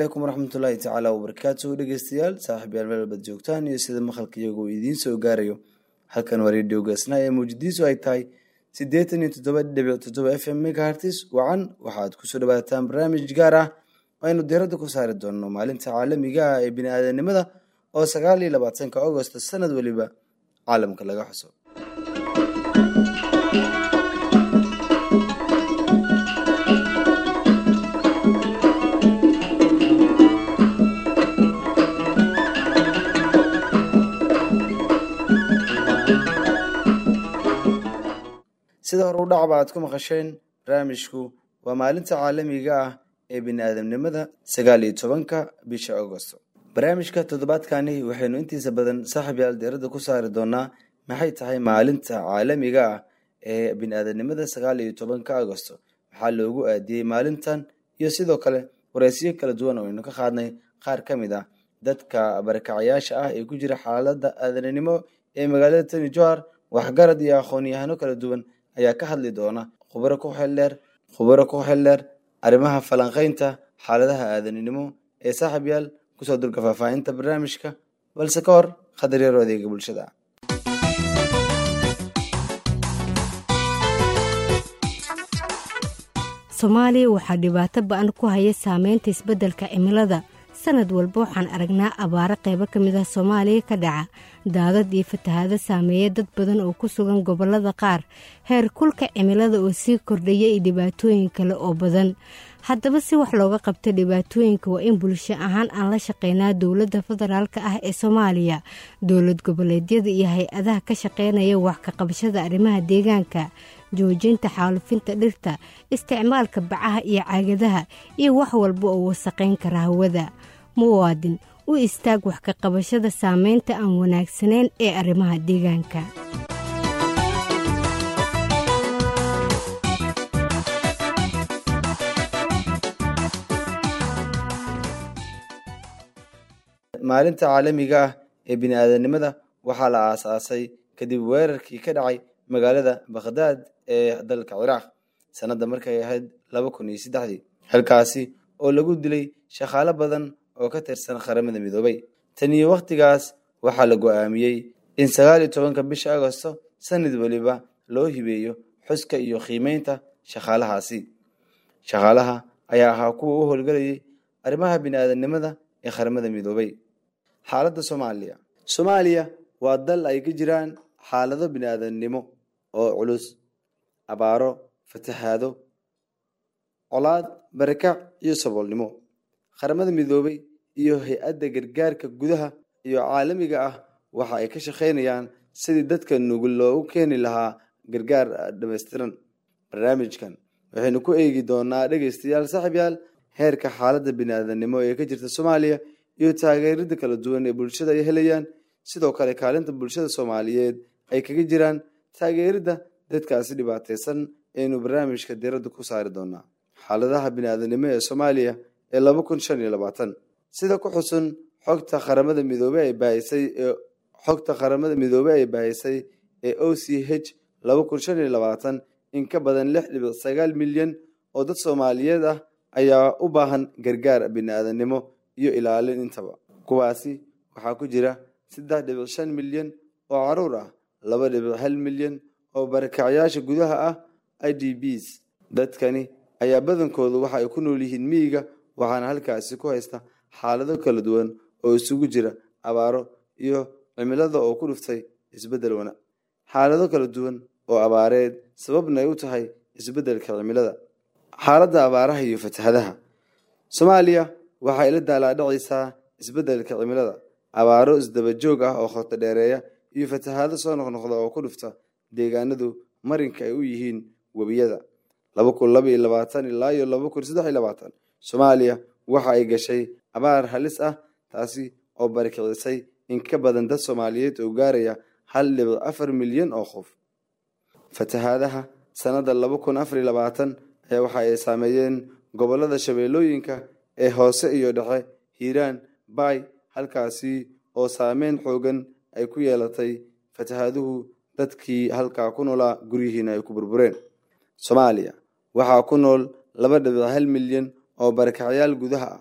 calaykum waraxmatullaahi tacaala wabarakaatu dhegeystayaal saaxiibyaal meel walbaad joogtaan iyo sida maqalka iyagoo idiin soo gaarayo halkan waa redio gaasna ee muujadiisu ay tahay siddeetan iyo toddoba dhibic toddoba f m megahartis wacan waxaad kusoo dhawaataan barnaamij gaar ah aynu diiradda ku saari doonno maalinta caalamiga ah ee bini-aadanimada oo sagaal iyo labaatanka agosto sanad weliba caalamka laga xuso sida hore u dhacba aad ku maqasheen barnaamijku waa maalinta caalamiga ah ee bini-aadamnimada sagaal iyo tobanka bisha agosto barnaamijka toddobaadkani waxaynu intiisa badan saaxiibyaal diiradda ku saari doonaa maxay tahay maalinta caalamiga ah ee bini-aadamnimada sagaal iyo tobanka agosto maxaa loogu aadiyey maalintan iyo sidoo kale wareysiyo kala duwan oo aynu ka qaadnay qaar ka mid ah dadka barakacayaasha ah ee ku jira xaaladda aadananimo ee magaalada tani johar waxgarad iyo aqoon-yahano kala duwan ayaa ka hadli doona khubaro ku xeldheer khubaro ku xeldheer arrimaha falanqaynta xaaladaha aadanimo ee saaxiib yaal kusoo dulka faahfaahinta barnaamijka balse ka hor khadar yaro adeega bulshada soomaaliya waxaa dhibaato ba-an ku haya saameynta isbeddelka cimilada sanad walba waxaan aragnaa abaaro qaybo ka mid ah soomaaliya ka dhaca daadad iyo fatahaado saameeya dad badan oo ku sugan gobollada qaar heer kulka cimilada oo sii kordhaya iyo dhibaatooyin kale oo badan haddaba si wax looga qabto dhibaatooyinka waa in bulsho ahaan aan la shaqeynaa dowladda federaalka ah ee soomaaliya dowlad goboleedyada iyo hay-adaha ka shaqeynaya wax ka qabashada arrimaha deegaanka joojinta xaalufinta dhirta isticmaalka bacaha iyo caagadaha iyo wax walba oo wasaqayn kara hawada muwaadin u istaag wax ka qabashada saameynta aan wanaagsanayn ee arrimaha deegaanka maalinta caalamiga ah ee bini-aadanimada waxaa la aasaasay kadib weerarkii ka dhacay magaalada bakhdaad ee dalka ciraaq sanadda markay ahayd laba kun iyo saddexdii halkaasi oo lagu dilay shaqaalo badan oo ka tirsan qaramada midoobay tan iyo wakhtigaas waxaa la go-aamiyey in sagaal iyo tobanka bisha agosto sanad weliba loo hibeeyo xuska iyo qiimeynta shaqaalahaasi shaqaalaha ayaa ahaa kuwa u howlgelayay arrimaha bini-aadanimada ee qaramada midoobay xaaladda soomaaliya soomaaliya waa dal ay ka jiraan xaalado bini-aadamnimo oo culus abaaro fatahaado colaad barakac iyo saboolnimo qaramada midoobay iyo hay-adda gargaarka gudaha iyo caalamiga ah waxa ay ka shaqaynayaan sidii dadka nugul loogu keeni lahaa gargaar dhamaystiran barnaamijkan waxaynu ku eegi doonaa dhegeystayaal saaxiibyaal heerka xaaladda bini-aadamnimo ee ka jirta soomaaliya iyo taageerada kala duwan ee bulshada ay helayaan sidoo kale kaalinta bulshada soomaaliyeed ay kaga jiraan taageerida dadkaasi dhibaateysan aynu barnaamijka diiradda ku saari doonaa xaaladaha bini-aadanimo ee soomaaliya ee laba kun shan iyo labaatan sida ku xusun xogta qaramada midoobe ay baahisay ee xogta qaramada midoobe ay baahisay ee o c h laba kun shan iyo labaatan in ka badan lix dhibic sagaal milyan oo dad soomaaliyeed ah ayaa u baahan gargaar bini-aadanimo iyo ilaalin intaba kuwaasi waxaa ku jira saddex dhibic shan milyan oo caruur ah laba dhibic hal milyan oo barakacyaasha gudaha ah i d bs dadkani ayaa badankoodu waxa ay ku nool yihiin miyiga waxaana halkaasi ku haysta xaalado kala duwan oo isugu jira abaaro iyo cimilada oo ku dhuftay isbeddel wana xaalado kala duwan oo abaareed sababna ay u tahay isbeddelka cimilada xaaladda abaaraha iyo fatahadaha soomaaliya waxay la daalaadhacaysaa isbeddelka cimilada abaaro isdaba joog ah oo khoto dheereeya iyo fatahaado soo noqnoqda oo ku dhufta deegaanadu marinka ay u yihiin webiyada laba kun laba iyo labaatan ilaa iyo laba kun saddex iyo labaatan soomaaliya waxa ay gashay abaar halis ah taasi oo barakicisay in ka badan dad soomaaliyeed oo gaaraya hal dhibic afar milyan oo qof fatahaadaha sanadda laba kun afar iyo labaatan ayaa waxa ay saameeyeen gobollada shabeellooyinka ee hoose iyo dhexe hiiraan baay halkaasi oo saameyn xoogan ay ku yeelatay fatahaaduhu dadkii halkaa ku noolaa guryihiina ay ku burbureen soomaaliya waxaa ku nool laba dhibic hal milyan oo barakacyaal gudaha ah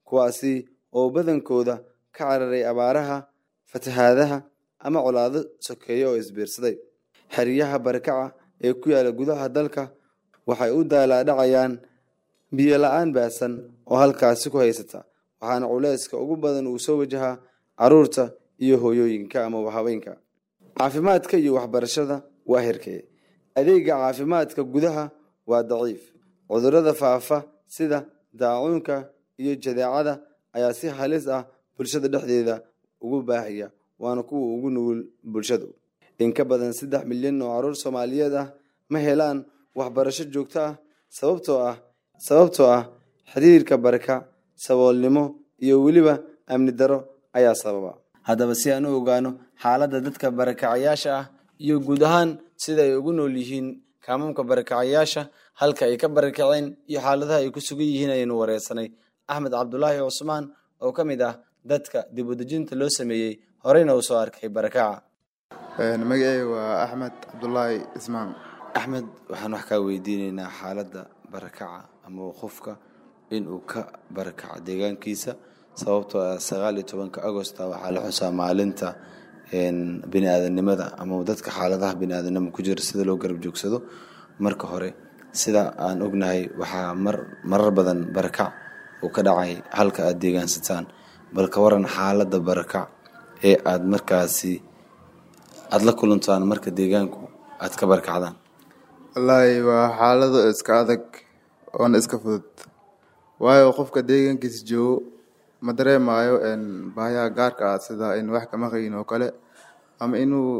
kuwaasi oo badankooda ka cararay abaaraha fatahaadaha ama colaado sokeeye oo isbiirsaday xeryaha barakaca ee ku yaala gudaha dalka waxay u daalaadhacayaan biyo la-aan baasan oo halkaasi ku haysata waxaana culeyska ugu badan uu soo wajahaa caruurta iyo hooyooyinka ama haweenka caafimaadka iyo waxbarashada waa herkeye adeega caafimaadka gudaha waa daciif cudurrada faafa sida daacuunka iyo jadeecada ayaa si halis ah bulshada dhexdeeda ugu baahaya waana kuwa ugu nugul bulshadu in ka badan saddex milyan oo caruur soomaaliyeed ah ma helaan waxbarasho joogto ah sababtoo ah sababtoo ah xiriirka baraka saboolnimo iyo weliba amni daro ayaa sababa haddaba si aan u ogaano xaaladda dadka barakacayaasha ah iyo guud ahaan sida ay ugu nool yihiin kaamamka barakacayaasha halka ay ka barakaceen iyo xaaladaha ay ku sugan yihiin ayaynu wareysanay axmed cabdulaahi cusmaan oo ka mid ah dadka dib udejinta loo sameeyey horeyna uu soo arkay barakaca magacey waa axmed cabdulaahi ismaan axmed waxaan wax kaa weydiineynaa xaaladda barakaca ama qofka inuu ka barakaco deegaankiisa sababtoo ah sagaal iyo tobanka agosta waxaa la xusaa maalinta bini-aadanimada ama dadka xaaladaha bini-aadanimo ku jira sida loo garab joogsado marka hore sida aan ognahay waxaa mar marar badan barakac uu ka dhacay halka aada deegaansataan bal ka waran xaaladda barakac ee aada markaasi aada la kulantaan marka deegaanku aada ka barakacdaan wallaahi waa xaalado iska adag oona iska fudud waayo qofka deegaankiisa joogo ma dareemaayo baayaha gaarka ah sida in wax kama qayin oo kale ama inuu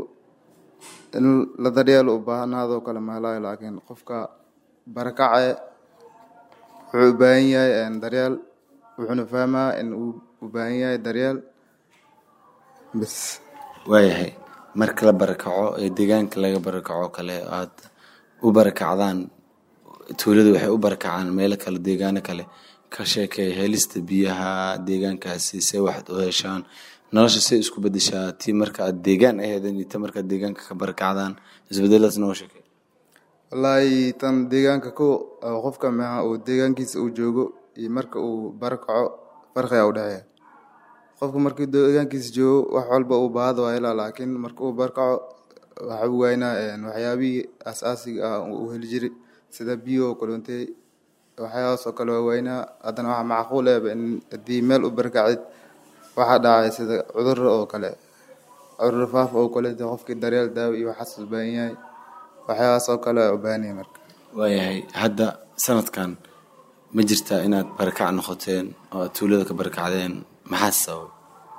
in la daryeelo u baahnaadoo kale mahelaayo laakiin qofka barakace wuxuu u baahan yahay daryeel wuxuuna fahmaa in uu u baahan yahay daryeel bis waayahay marka la barakaco ee deegaanka laga barakaco kale aada u barakacdaan tuulada waxay u barakacaan meelo kale deegaano kale ka sheekay helista biyaha deegaankaasi see waxaad u heshaan nolosha say isku bedeshaa tii marka aad deegaan aheedeen iyo ta markaad deegaanka ka barakacdaan isbedeladaas noo sheekay wallaahi tan deegaanka ko qofka maha uu deegaankiisa uu joogo iyo marka uu barakaco farqiga u dhexeeya qofka markii deegaankiisa joogo wax walba uu baahada waa helaa laakiin marka uu barakaco waxa uu waynaa waxyaabihii asaasiga ah uu heli jiray sida biyo kolontey waxyaabahaas oo kale waa waynaa haddana waxaa macquul ehba in haddii meel u barakacid waxaa dhacay sida cudurra oo kale cudurra faaf oo kale dee qofkii daryeel daawo iyo waxaas u baahan yahay waxyaabahaas oo kale waa u baahan yahay marka waayahay hadda sanadkan ma jirtaa inaad barakac noqoteen oo aad tuulada ka barakacdeen maxaa sababay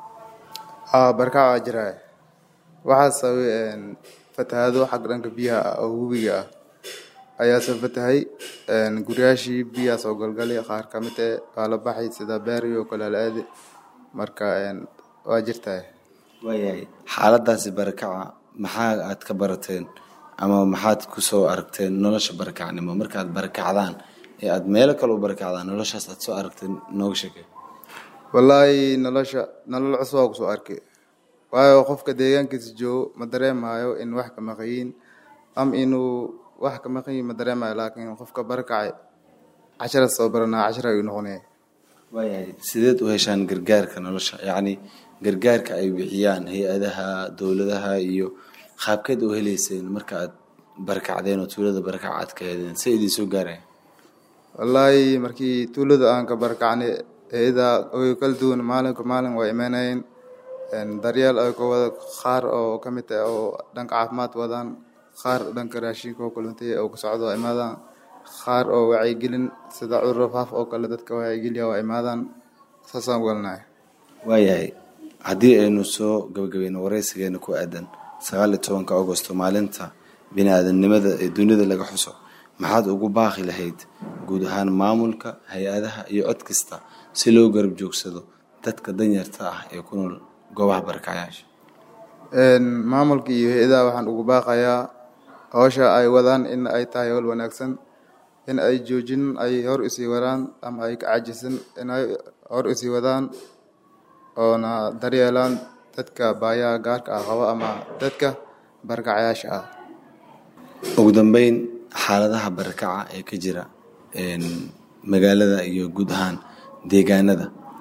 haa barakac waa jiraa waxaa sababay fatahaado xag dhanka biyaha ah oo webiga ah ayaa soo fatahay guryaashii biyaha soo galgalay qaar ka mid eh waa la baxay sida beeri oo kale la aadi marka waa jirtaa waayahay xaaladaasi barakaca maxaa aad ka barateen ama maxaad kusoo aragteen nolosha barakacnimo markaad barakacdaan ee aada meelo kale u barakacdaan noloshaas aad soo aragteen nooga sheekay wallaahi nolosha nolol cusub waa kusoo arkay waayo qofka deegaankiisa joogo ma dareemaayo in wax ka maqayiin ama inuu wax ka maqayiin ma dareemayo laakiin qofka barakacay cashara soo baranaa cashara ayuu noqonaya waayahay sideed u heshaan gargaarka nolosha yacni gargaarka ay bixiyaan hay-adaha dowladaha iyo qaabkeed u heleyseen marka aad barakacdeen oo tuulada barakac aad ka hedeen si idiin soo gaaraya wallaahi markii tuulada aan ka barakacnay hay-ada way kala duwan maalinka maalin waa imaanayeen daryeel ay ka wada qaar oo ka mid ah oo dhanka caafimaad wadaan qaar dhanka raashinka oo kaluntiya oo ka socdo waa imaadaan qaar oo wacyigelin sida cudurro faaf oo kale dadka wacyigeliya waa imaadaan saasaan ugalnahay waayahay haddii aynu soo gabagabeyno wareysigeena ku aadan sagaal iyo tobanka agosto maalinta bini-aadamnimada ee dunida laga xuso maxaad ugu baaqi lahayd guud ahaan maamulka hay-adaha iyo cod kasta si loo garab joogsado dadka danyarta ah ee ku nool goobaha barakacayaasha maamulka iyo hay-adaha waxaan ugu baaqayaa howsha ay wadaan in ay tahay howl wanaagsan in ay joojin ay hor usii wadaan ama ay ka cajisan in ay hor usii wadaan oona daryeelaan dadka baayaha gaarka ah qabo ama dadka barakacayaasha ah ugu dambeyn xaaladaha barakaca ee ka jira magaalada iyo guud ahaan deegaanada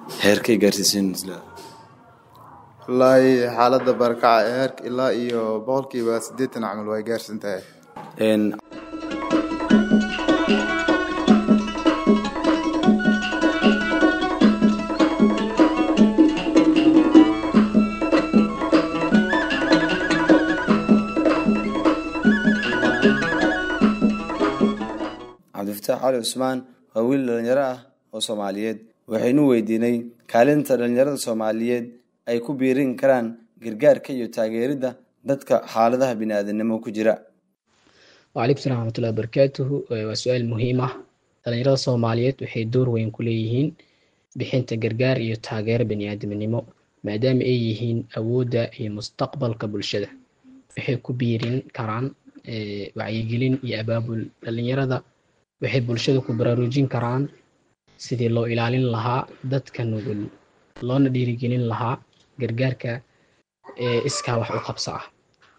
heerkay gaarsiisan isla wallaahi xaaladda barakaca ee heerka ilaa iyo boqolkiiba siddeetan camal way gaarsan tahay Een, cabdifataax cali cusmaan waa wiil dhalinyaro ah oo soomaaliyeed waxaynu weydiinay kaalinta dhalinyarada soomaaliyeed ay ku biirin karaan gargaarka iyo taageeridda dadka xaaladaha bini'aadanimo ku jira wcalaykum salam waraxmatullahi wabarakaatuhu Eh, waa su-aal muhiim ah dhalinyarada soomaaliyeed waxay door weyn ku leeyihiin bixinta gargaar iyo taageero baniaadamnimo maadaama ay yihiin awoodda iyo mustaqbalka bulshada waxay ku biirin karaan eh, wacyigelin iyo abaabul dhalinyarada waxay bulshada ku baraarujin karaan sidii loo ilaalin lahaa dadka nugul loona dhiirigelin lahaa gargaarka ee iskaa wax u qabso ah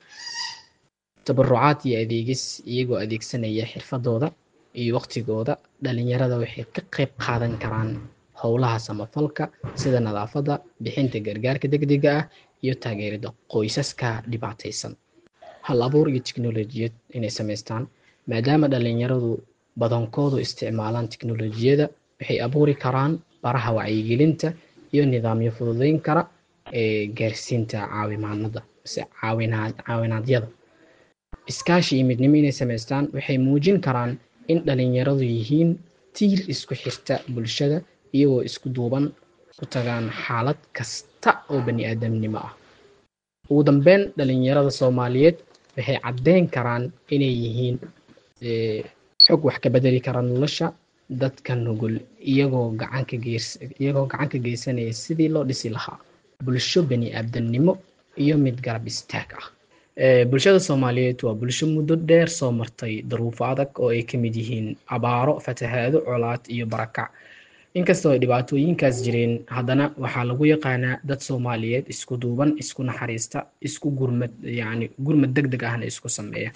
tabarucaad iyo adeegis iyagoo adeegsanaya xirfadooda iyo waqtigooda dhalinyarada waxay ka qayb qaadan karaan howlaha samafalka sida nadaafadda bixinta gargaarka degdega ah iyo taageerida qoysaska dhibaataysan hal abuur iyo tiknolojiyad inay samaystaan maadaama dhalinyaradu badankoodu isticmaalaan tiknolojiyada waxay abuuri karaan baraha wacyigelinta iyo nidaamyo fududeyn kara ee gaarsiinta caawimaanada mise caawinaad caawinaadyada iskaashi iyo midnimo inay samaystaan waxay muujin karaan in dhalinyaradu yihiin tiir isku xirta bulshada iyagoo isku duuban ku tagaan xaalad kasta oo bani aadamnimo ah ugu dambeyn dhalinyarada soomaaliyeed waxay caddeyn karaan inay yihiin eh, xog wax ka bedeli kara nolosha dadka nugul iyagoo gacanka geys iyagoo gacan ka geysanaya sidii loo dhisi lahaa bulsho bani aadamnimo iyo mid garab istaag ah Eh, bulshada soomaaliyeed waa bulsho muddo dheer soo martay daruufo adag oo ay ka mid yihiin abaaro fatahaado colaad iyo barakac inkastoo ay dhibaatooyinkaas jireen haddana waxaa lagu yaqaanaa dad soomaaliyeed isku duuban isku naxariista isku gurmad yacni gurmad deg deg ahna isku sameeya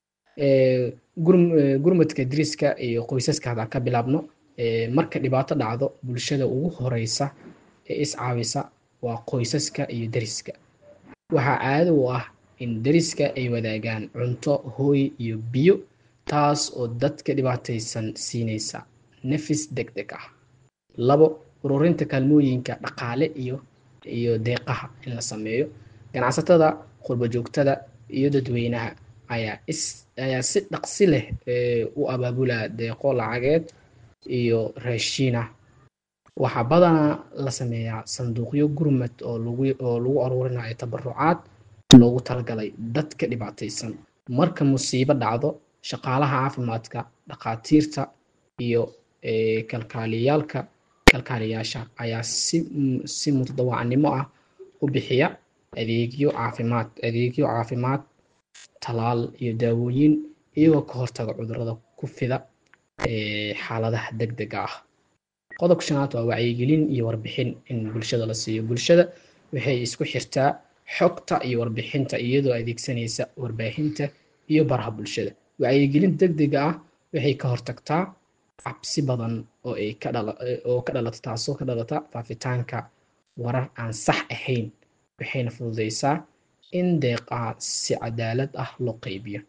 Eh, gurm- eh, gurmadka deriska iyo qoysaska haddaan ka bilaabno eh, marka dhibaato dhacdo bulshada ugu horeysa ee iscaawisa waa qoysaska iyo deriska waxaa caado u ah in deriska ay wadaagaan cunto hooy iyo biyo taas oo dadka dhibaataysan siinaysa nafis deg deg ah labo ururinta kaalmooyinka dhaqaale iyo iyo deeqaha in la sameeyo ganacsatada qurbo joogtada iyo dadweynaha ayaa is ayaa si dhaqsi leh eh, u abaabula deeqo lacageed iyo raashiina waxaa badanaa la sameeyaa sanduuqyo gurmad oo lagu oo lagu aruurinayo tabarucaad loogu talagalay dadka dhibaataysan marka musiibo dhacdo shaqaalaha caafimaadka dhakhaatiirta iyo eh, kalkaaliyaalka kalkaaliyaasha ayaa si mm, si mutadawacnimo ah u bixiya adeegyo caafimaad adeegyo caafimaad talaal iyo daawooyin iyagoo ka hortaga cudurrada ku fida eh, xaaladaha degdega ah qodobka shanaad waa wacyigelin iyo warbixin in bulshada la siiyo bulshada waxay isku xirtaa xogta iyo warbixinta iyadoo adeegsanaysa warbaahinta iyo baraha bulshada wacyigelin degdega ah waxay ka hortagtaa cabsi badan oo ay ka dhala oo ka dhalata taasoo ka dhalata faafitaanka warar aan sax ahayn waxayna fududeysaa in deeqaha si cadaalad ah loo qaybiyo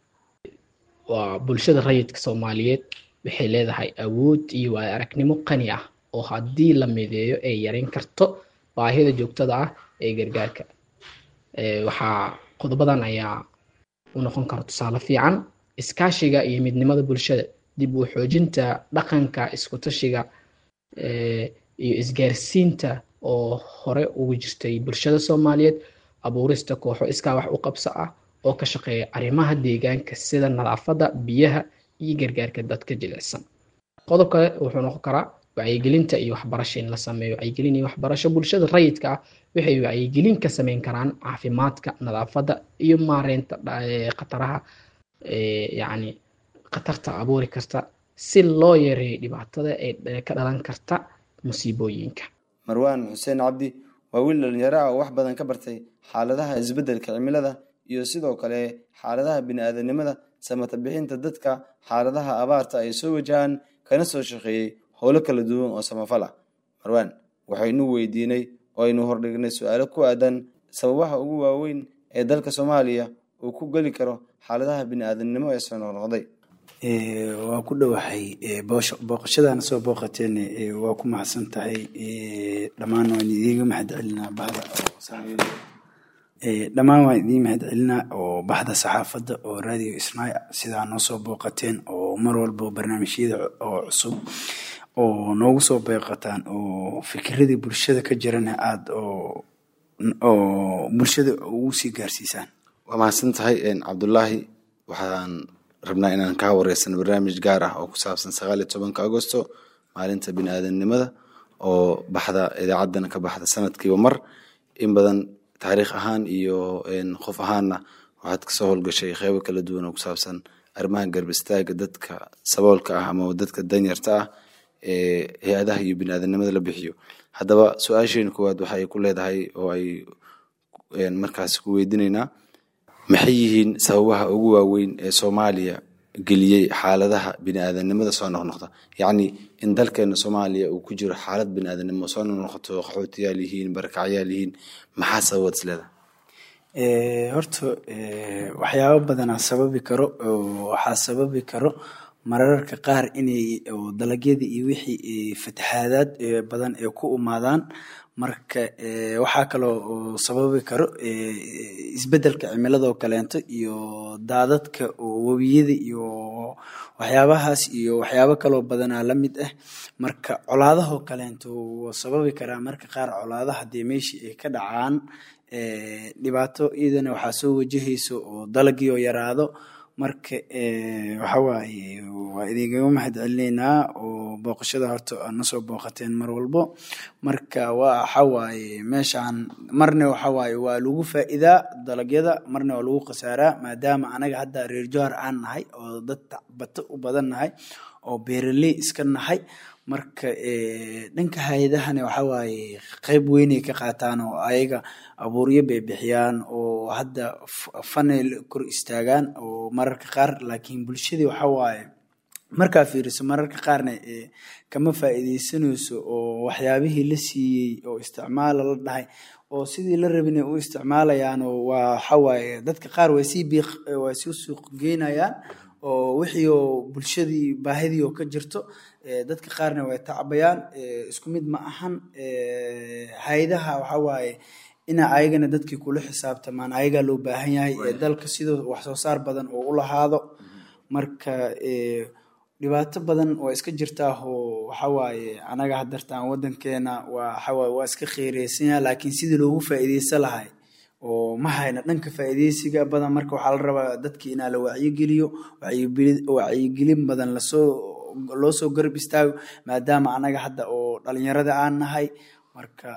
waa bulshada rayidka soomaaliyeed waxay leedahay awood iyo waayo aragnimo qani ah oo haddii la mideeyo ay yareyn karto baahida joogtada ah ee gargaarka Eh, waxaa qodobadan ayaa u noqon kara tusaale fiican iskaashiga iyo midnimada bulshada dib u xoojinta dhaqanka isku tashiga eh, iyo isgaarsiinta oo hore ugu jirtay bulshada soomaaliyeed abuurista kooxo iskaa wax u qabso ah oo ka shaqeeya arrimaha deegaanka sida nadaafadda biyaha iyo gargaarka dadka jilicsan qodob kale wuxuu noqon karaa wacyigelinta iyo waxbarasho in la sameeyo wacyigelin iyo waxbarasho bulshada rayidka ah waxay wacyigelin ka sameyn karaan caafimaadka nadaafadda iyo maareynta dha- eh, khataraha eh, yacni khatarta abuuri karta si loo yareeyo dhibaatada ee ka dhalan karta musiibooyinka marwaan xuseen cabdi waa wiil dhalinyaro ah oo wax badan ka bartay xaaladaha isbeddelka cimilada iyo sidoo kale xaaladaha bini'aadanimada samata bixinta dadka xaaladaha abaarta ay soo wajahaan kana soo shaqeeyey howlo kala duwan oo samafal ah marwaan waxaynu weydiinay oo aynu hordhignay su-aalo ku aadan sababaha ugu waaweyn ee dalka soomaaliya uu ku geli karo xaaladaha bini-aadamnimo ee soo noqnoqday waa ku dhowahay booqashadaana soo booqateen waa ku mahadsan tahay dhammaan waan idiiga mahad celinaa bahda dhammaan waan idiin mahad celinaa oo baxda saxaafadda oo radio isnaay sidaa noo soo booqateen oo mar walba barnaamijyada oo cusub oo noogu soo beeqataan oo fikiradii bulshada ka jirana aada oo oo bulshada ugu sii gaarsiisaan waa mahadsan tahay cabdulaahi waxaan rabnaa inaan kaa wareysano barnaamij gaar ah oo ku saabsan sagaal iyo tobanka agosto maalinta bini-aadamnimada oo baxda idaacaddana ka baxda sanadkiiba mar in badan taariikh ahaan iyo qof ahaanna waxaad kasoo howlgashay qeybo kala duwan oo ku saabsan arrimaha garb istaaga dadka saboolka ah ama dadka danyarta ah ee hay-adaha iyo bini-aadamnimada la bixiyo haddaba su-aasheena koowaad waxa ay ku leedahay oo ay markaas ku weydineynaa maxay yihiin sababaha ugu waaweyn ee soomaaliya geliyey xaaladaha bini-aadanimada soo noqnoqda yacni in dalkeena soomaaliya uu ku jiro xaalad bini-aadanimo soo noqnoqoto qaxootiyaal yihiin barakacyaal yihiin maxaa sababaad isleedahay horta waxyaabo badanaa sababi karo waxaa sababi karo mararka qaar inay dalagyadii iyo wixii fatahaadaad badan ay ku umaadaan marka waxaa kaloo sababi karo isbedelka cimiladoo kaleento iyo daadadka webiyada iyo waxyaabahaas iyo waxyaabo kaloo badanaa la mid ah marka colaadahoo kaleento wuu sababi karaa marka qaar colaadaha dee meeshii ay ka dhacaan dhibaato iyadana waxaa soo wajahayso oo dalagii oo yaraado marka waxawaaye waa idinkaga mahad celineynaa oo booqashada horta aad nasoo booqateen mar walbo marka waxawaaye meeshaan marna waxawaaye waa lagu faa'iidaa dalagyada marna waa lagu khasaaraa maadaama anaga hadda reer johar aan nahay oo dad bato u badan nahay oo beeraley iska nahay marka dhanka hay-adahana waxawaaye qeyb weynay ka qaataan oo ayaga abuuryo bay bixiyaan oo hadda fanay kor istaagaan oo mararka qaar laakiin bulshadii waxawaaye markaa fiiriso mararka qaarna kama faa'iideysanayso oo waxyaabihii la siiyey oo isticmaala la dhahay oo sidii la rabinay u isticmaalayaan oo waa waxawaaye dadka qaar way sii biiq way sii suuq geynayaan oo wixii oo bulshadii baahidii oo ka jirto dadka qaarna way tacabayaan isku mid ma ahan hay-adaha waxawaaye ina ayagana dadkii kula xisaabtamaan ayagaa loo baahan yahay ee dalka sidoo wax soo saar badan oo u lahaado marka dhibaato badan waa iska jirtaa oo waxawaaye anaga hadartaan wadankeena waa waxawaaye waa iska kheyreysanya laakiin sidii loogu faa'iideysan lahay oo ma hayna dhanka faa'iideysiga badan marka waxaa la rabaa dadkii inaa la wacyigeliyo wacyigelin badan lasoo loo soo garab istaago maadaama anaga hadda oo dhalinyarada aan nahay marka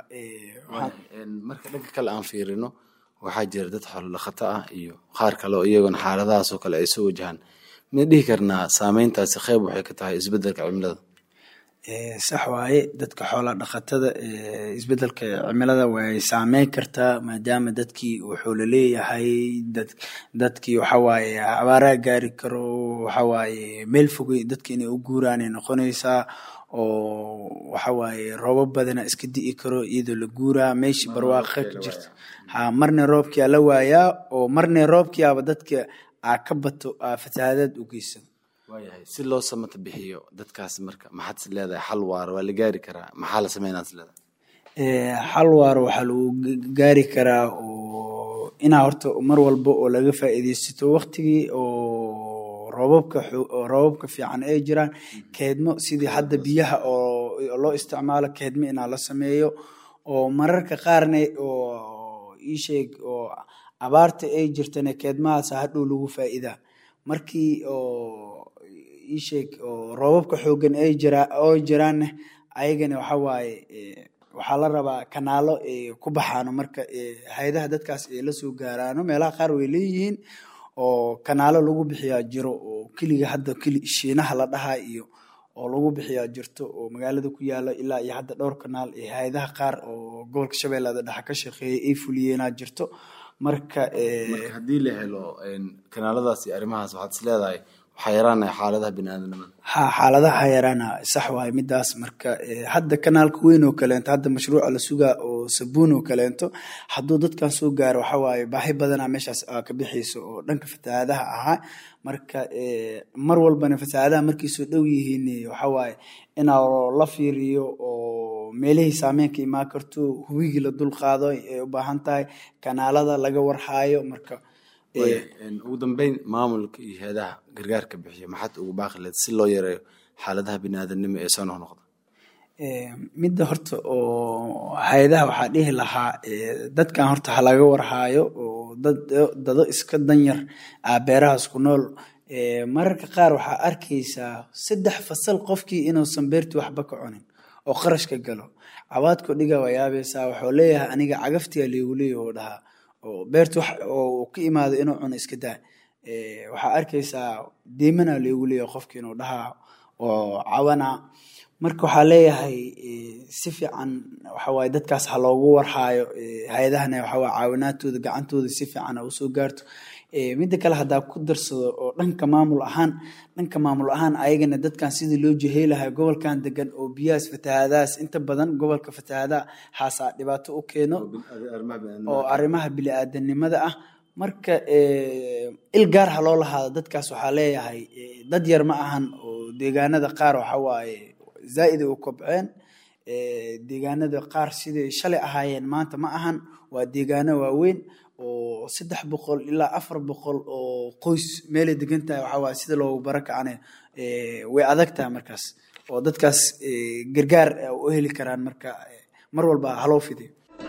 marka dhanka kale aan fiirino waxaa jira dad xoolo dhaqato ah iyo qaar kale oo iyagona xaaladahaasoo kale ay soo wajahaan mid dhihi karnaa saameyntaasi qeyb waxay ka tahay isbedelka cimilada sax waaye dadka xoolaa dhaqatada isbedelka cimilada way saameyn kartaa maadaama dadkii wuxuu laleeyahay dadkii waxawaaye abaaraa gaari karo waxawaaye meel fogey dadki inay u guuraanay noqonaysaa oo waxawaaye roobab badana iska di'i karo iyadoo la guuraa meeshii barwaaqa ka jirto ha marna roobkiaa la waayaa oo marna roobkiiaba dadka aa ka bato aa fatahaadaad u geysan waayahay si loo samata bixiyo dadkaas marka maxaad is leedahay xal waara waa la gaari karaa maxaa la sameynaa is leedahay xal waara waxaa lagu gaari karaa oo inaa horta mar walba oo laga faa'iideysato waktigii oo roobabka roobabka fiican ay jiraan keedmo sidii hadda biyaha oo loo isticmaalo keedmo inaa la sameeyo oo mararka qaarna oo iisheeg oo abaarta ay jirtana keedmahaas hadhow lagu faa'iidaa markii oo iisheeg oo roobabka xoogan ay jiraa oo jiraanna ayagana waxa waaye waxaa la rabaa kanaalo ku baxaano marka hay-adaha dadkaas ay la soo gaaraano meelaha qaar way leeyihiin oo kanaalo lagu bixiyaa jiro oo keliga hadda keli shiinaha la dhahaa iyo oo lagu bixiyaa jirto oo magaalada ku yaalo ilaa iyo hadda dhowr kanaal ee hay-adaha qaar oo gobolka shabeellada dhexe ka shaqeeyay ay fuliyeenaa jirto marka marka haddii la helo kanaaladaas iyo arrimahaas waxaad is leedahay waxaa yaraanaya xaaladaha biniaadanimada ha xaaladaha yaraana sax waaye midaas marka hadda kanaalka weyn oo kaleento hadda mashruuca la sugaa oo sabuun oo kaleento hadduu dadkan soo gaaro waxa waaye baahi badanaa meeshaas aa ka bixayso oo dhanka fatahaadaha ahaa marka mar walbana fatahaadaha markay soo dhow yihiin waxa waaye inaa la fiiriyo oo meelihii saameynka imaan karto hubigii la dulqaado ay u baahan tahay kanaalada laga warhaayo marka ugu dambeyn maamulka iyo hay-adaha gargaarka bixiya maxaad ugu baaqi leed si loo yareeyo xaaladaha biniaadanimo ee soo noqnoqda midda horta oo hay-adaha waxaa dhihi lahaa dadkan horta ha laga warhaayo oo dado iska danyar ah beerahaas ku nool mararka qaar waxaa arkaysaa saddex fasal qofkii inuusan beertii waxba ka cunin oo qarashka galo cabaadko dhiga waa yaabaysaa waxuu leeyahay aniga cagaftiga liigu leeyaho dhahaa oo beerta wax oo ka imaado inuu cuno iska daa waxaa arkaysaa deemana liigu leeyahay qofki inuu dhahaa oo cawana marka waxaa leeyahay si fiican waxawaaye dadkaas ha loogu warhaayo hay-adahana waxawaaye caawinaadtooda gacantooda si fiican ha usoo gaarto midda kale haddaa ku darsado oo dhanka maamul ahaan dhanka maamul ahaan ayagana dadkan sidii loo jeheylahay gobolkan degan oo biyahaas fatahaadahaas inta badan gobolka fatahaadaha haasaa dhibaato u keeno oo arrimaha bili-aadanimada ah marka il gaar ha loo lahaado dadkaas waxaa leeyahay dad yar ma ahan oo deegaanada qaar waxawaaye zaa-ida u kobceen deegaanada qaar siday shalay ahaayeen maanta ma ahan waa deegaano waaweyn oo saddex boqol ilaa afar boqol oo qoys meelay degan tahay waxaa waay sida loogu barakacana way adag tahay markaas oo dadkaas gargaar u heli karaan marka mar walba haloo fidiyo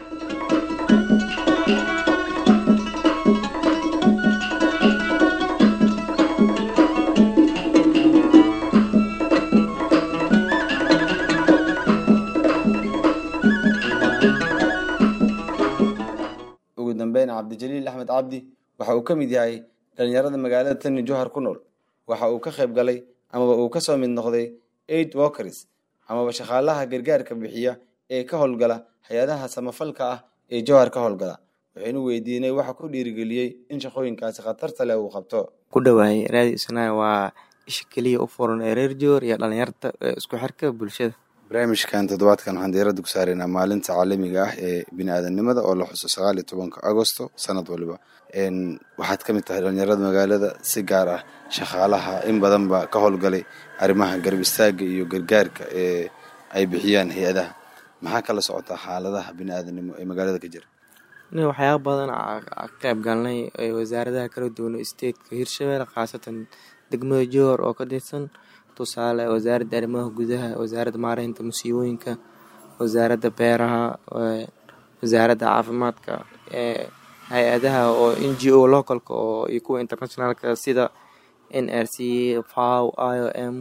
ugu dambeyn cabdijaliil axmed cabdi waxa uu ka mid yahay dhalinyarada magaalada tani johar ku nool waxa uu ka qayb galay amaba uu kasoo mid noqday aid walkers amaba shaqaalaha gargaarka bixiya ee ka howlgala hay-adaha samafalka ah ee johar ka howlgala waxaynu weydiinay waxa ku dhiirigeliyey in shaqooyinkaasi khatarta leh uu qabto ku dhawaayay raadi isnaa waa isha keliya u furan ee reer joor iyo dhalinyarta isku xirka bulshada barnaamijkan toddobaadkan waxaan diiradda ku saaraynaa maalinta caalamiga ah ee bini-aadanimada oo la xuso sagaal iyo tobanka agosto sanad waliba waxaad ka mid tahay dhalinyarada magaalada si gaar ah shaqaalaha in badanba ka howlgalay arrimaha garab istaaga iyo gargaarka ee ay bixiyaan hay-adaha maxaa kala socotaa xaaladaha bini-aadanimo ee magaalada ka jira nin waxyaaba badan ka qayb galnay wasaaradaha kala duwan stateka hirshabelle khaasatan degmada joor oo ka tirsan tusaale wasaaradda arrimaha gudaha wasaaradda maareynta musiibooyinka wasaaradda beeraha wasaaradda caafimaadka hay-adaha oo n g o localka oo iyo kuwa internationalka sida n r c faw i o m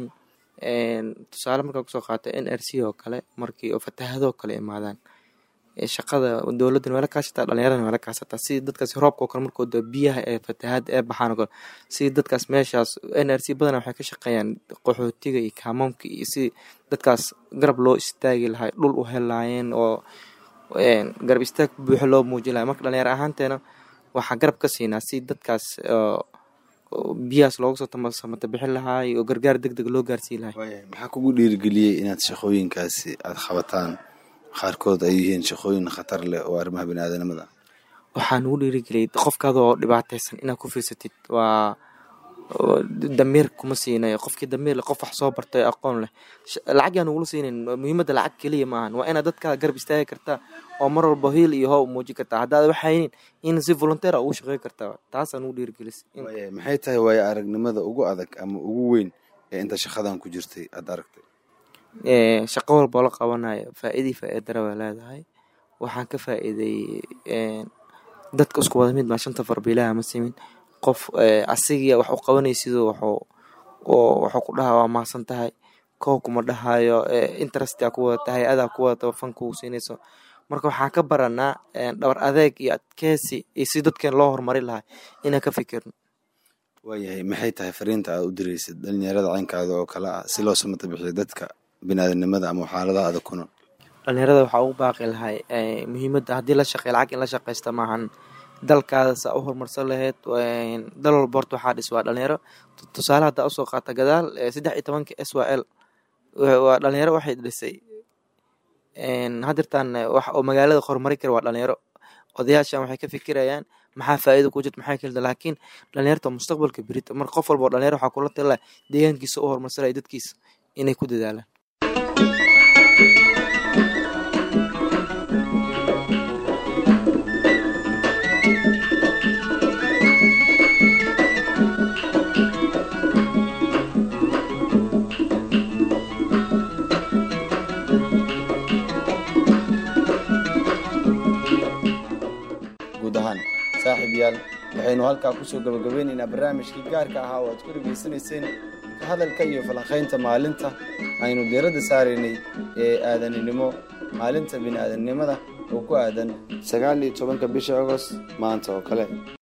tusaale markaa kusoo qaata n r c oo kale markii oo fatahadoo kale imaadaan shaqada dowladdan waa la kaashataa dhalinyaradana waa la kaashataa si dadkaas roobka oo kale markooda biyaha ee fatahaad ee baxaan oo kale si dadkaas meeshaas n r c badana waxay ka shaqeeyaan qaxootiga iyo kaamamka iyo si dadkaas garab loo istaagi lahay dhul u helaayeen oo garab istaag buuxo loo muujin lahay marka dhalinyar ahaanteena waxaa garab ka siinaa si dadkaas biyahaas looga soo samata bixin lahaay oo gargaar deg deg loo gaarsiin lahay maxaa kugu dhiirigeliyey inaad shaqooyinkaasi aada qabataan qaarkood ay yihiin shaqooyin khatar leh oo arrimaha bini-aadanimada waxaa nugu dhiirigeliyay qofkaada oo dhibaataysan inaad ku fiirsatid waa damiir kuma siinayo qofkii damiir leh qof wax soo bartay aqoon leh lacag yaa nugula siinayn muhiimadda lacag keliya maahan waa inaad dadkaa garab istaagi kartaa oo mar walba hiil iyo how muujin kartaa haddaad waxaynin in si volunteer ugu shaqey kartaa taasaa nugu dhiirigelis maxay tahay waayo aragnimada ugu adag ama ugu weyn ee inta shaqadan ku jirtay aada aragtay shaqo walboo la qabanayo faa-idii faa-idara waa leedahay waxaan ka faa-iiday dadka isku wada mid baa shanta farbiilaha ma simin qof asigiya wax u qabanay siduu waxuu ku dhaha waa mahadsan tahay koow kuma dhahayo interestia ku wadata hay-adaa ku wadata fan kugu siinayso marka waxaan ka baranaa dhabar adeeg iyo adkeysi iyo si dadkeen loo horumari lahay inaan ka fikirno waayahay maxay tahay fariinta aad u diraysid dhalinyarada caynkaada oo kale ah si loo samata bixiyo dadka biniaadanimada ama xaaladaha adag ku nool dhalinyarada waxaa ugu baaqi lahay muhiimadda haddii la shaqey lacag in la shaqeysta maahan dalkaada saa u horumarsan lahayd dal walba horta waxaa dhis waa dhalinyaro tusaale haddaa usoo qaata gadaal saddex iyo tobanka s y l waa dhalinyaro waxay dhisay hadirtaan wax oo magaalada horumari kara waa dhalinyaro odayaashan waxay ka fikirayaan maxaa faa'iida ku jirta maxaa kelida laakiin dhalinyarta mustaqbalka berita mar qof walba oo dhalinyaro waxaa kula talaa deegaankiisa u horumarsanaya dadkiisa inay ku dadaalaan guud ahaan saaxiib yaal waxaynu halkaa kusoo gabagabeynaynaa barnaamijkii gaarka ahaa oo aad ku dhegaysanayseen ka hadalka iyo falanqaynta maalinta aynu diiradda saaraynay ee aadaninimo maalinta bini aadamnimada oo ku aadan sagaal iyo tobanka bisha agost maanta oo kale